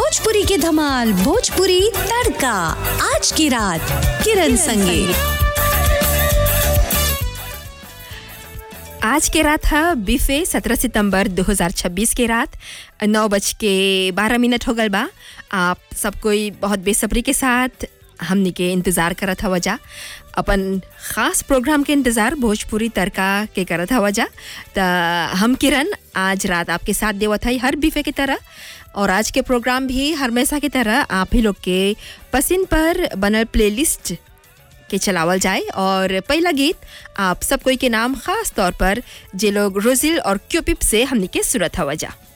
भोजपुरी की धमाल भोजपुरी तड़का आज की रात किरण संगे आज के रात है बीफे 17 सितंबर 2026 के रात नौ बज के बारह मिनट हो गल बा आप सब कोई बहुत बेसब्री के साथ हमनी के इंतज़ार करत हवा जा अपन ख़ास प्रोग्राम के इंतज़ार भोजपुरी तड़का के करत हवा जा त हम किरण आज रात आपके साथ देवत हई हर बीफे की तरह और आज के प्रोग्राम भी हमेशा की तरह आप ही लोग के पसंद पर बनल प्लेलिस्ट के चलावल जाए और पहला गीत आप सब कोई के नाम खास तौर पर जे लोग रोजिल और क्यूपिप से हमनी के सूरत हवा जा